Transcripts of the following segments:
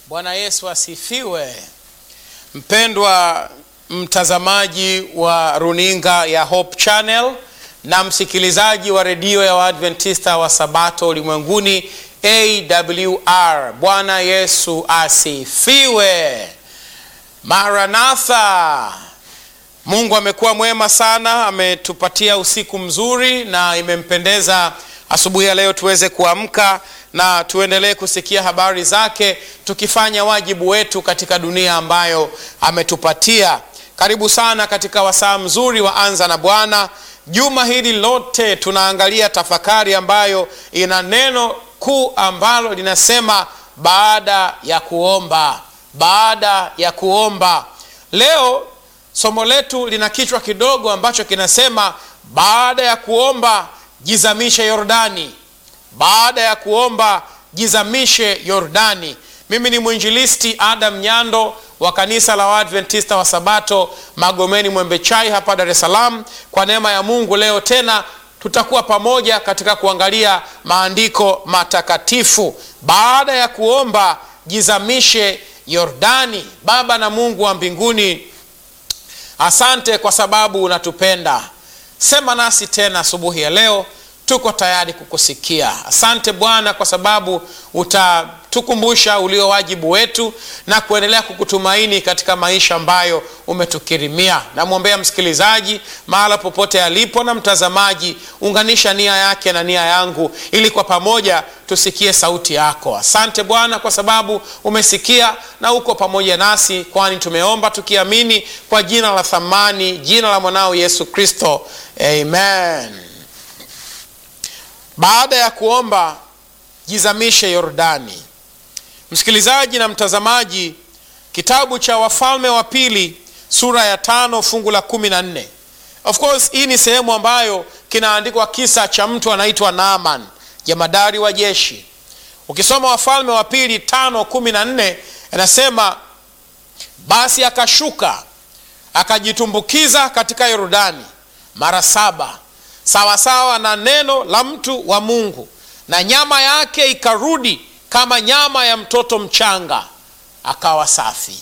Bwana Yesu asifiwe. Mpendwa mtazamaji wa runinga ya Hope Channel na msikilizaji wa redio ya Waadventista wa Sabato ulimwenguni AWR, Bwana Yesu asifiwe. Maranatha. Mungu amekuwa mwema sana, ametupatia usiku mzuri na imempendeza asubuhi ya leo tuweze kuamka na tuendelee kusikia habari zake tukifanya wajibu wetu katika dunia ambayo ametupatia. Karibu sana katika wasaa mzuri wa Anza na Bwana. Juma hili lote tunaangalia tafakari ambayo ina neno kuu ambalo linasema baada ya kuomba. Baada ya kuomba. Leo somo letu lina kichwa kidogo ambacho kinasema baada ya kuomba jizamishe Yordani. Baada ya kuomba jizamishe Yordani. Mimi ni mwinjilisti Adam Nyando wa kanisa la Waadventista wa Sabato Magomeni Mwembe Chai hapa Dar es Salaam. Kwa neema ya Mungu, leo tena tutakuwa pamoja katika kuangalia maandiko matakatifu. Baada ya kuomba jizamishe Yordani. Baba na Mungu wa mbinguni, asante kwa sababu unatupenda. Sema nasi tena asubuhi ya leo, tuko tayari kukusikia. Asante Bwana kwa sababu utatukumbusha ulio wajibu wetu na kuendelea kukutumaini katika maisha ambayo umetukirimia. Namwombea msikilizaji mahala popote alipo na mtazamaji, unganisha nia yake na nia yangu ili kwa pamoja tusikie sauti yako. Asante Bwana kwa sababu umesikia na uko pamoja nasi, kwani tumeomba tukiamini kwa jina la thamani, jina la mwanao Yesu Kristo, amen. Baada ya kuomba jizamishe Yordani. Msikilizaji na mtazamaji, kitabu cha Wafalme wa Pili sura ya tano fungu la kumi na nne. Of course hii ni sehemu ambayo kinaandikwa kisa cha mtu anaitwa Naaman, jemadari wa jeshi. Ukisoma Wafalme wa Pili tano kumi na nne anasema basi akashuka akajitumbukiza katika Yordani mara saba sawasawa na neno la mtu wa Mungu, na nyama yake ikarudi kama nyama ya mtoto mchanga, akawa safi.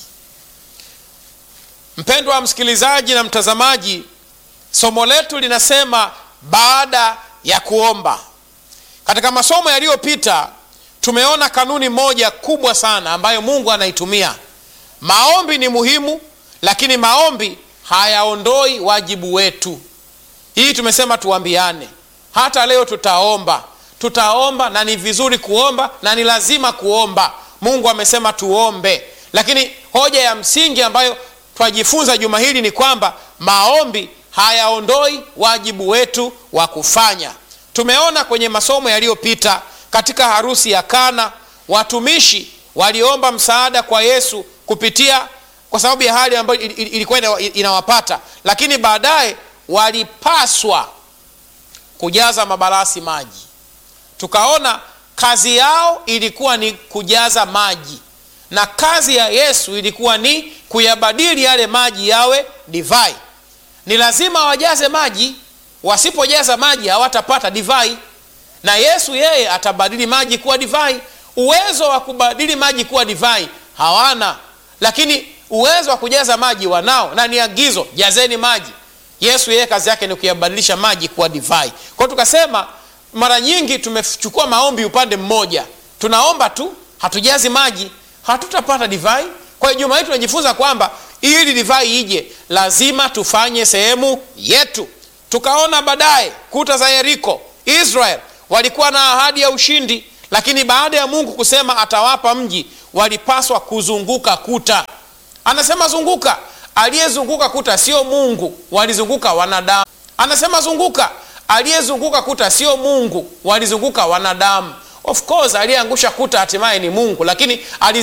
Mpendwa msikilizaji na mtazamaji, somo letu linasema baada ya kuomba. Katika masomo yaliyopita tumeona kanuni moja kubwa sana ambayo Mungu anaitumia. Maombi ni muhimu, lakini maombi hayaondoi wajibu wetu. Hii tumesema tuambiane. Hata leo tutaomba, tutaomba na ni vizuri kuomba na ni lazima kuomba. Mungu amesema tuombe, lakini hoja ya msingi ambayo twajifunza juma hili ni kwamba maombi hayaondoi wajibu wetu wa kufanya. Tumeona kwenye masomo yaliyopita katika harusi ya Kana, watumishi waliomba msaada kwa Yesu kupitia kwa sababu ya hali ambayo ilikuwa inawapata, lakini baadaye walipaswa kujaza mabalasi maji. Tukaona kazi yao ilikuwa ni kujaza maji, na kazi ya Yesu ilikuwa ni kuyabadili yale maji yawe divai. Ni lazima wajaze maji, wasipojaza maji hawatapata divai, na Yesu yeye atabadili maji kuwa divai. Uwezo wa kubadili maji kuwa divai hawana, lakini uwezo wa kujaza maji wanao, na ni agizo, jazeni maji. Yesu yeye kazi yake ni kuyabadilisha maji kuwa divai. Kwa hiyo tukasema mara nyingi tumechukua maombi upande mmoja, tunaomba tu, hatujazi maji, hatutapata divai. Kwa hiyo juma hili tunajifunza kwamba ili divai ije, lazima tufanye sehemu yetu. Tukaona baadaye kuta za Yeriko, Israel walikuwa na ahadi ya ushindi, lakini baada ya Mungu kusema atawapa mji, walipaswa kuzunguka kuta. Anasema zunguka Aliyezunguka kuta sio Mungu, walizunguka wanadamu. Anasema zunguka, aliyezunguka kuta sio Mungu, walizunguka wanadamu. Of course aliyeangusha kuta hatimaye ni Mungu, lakini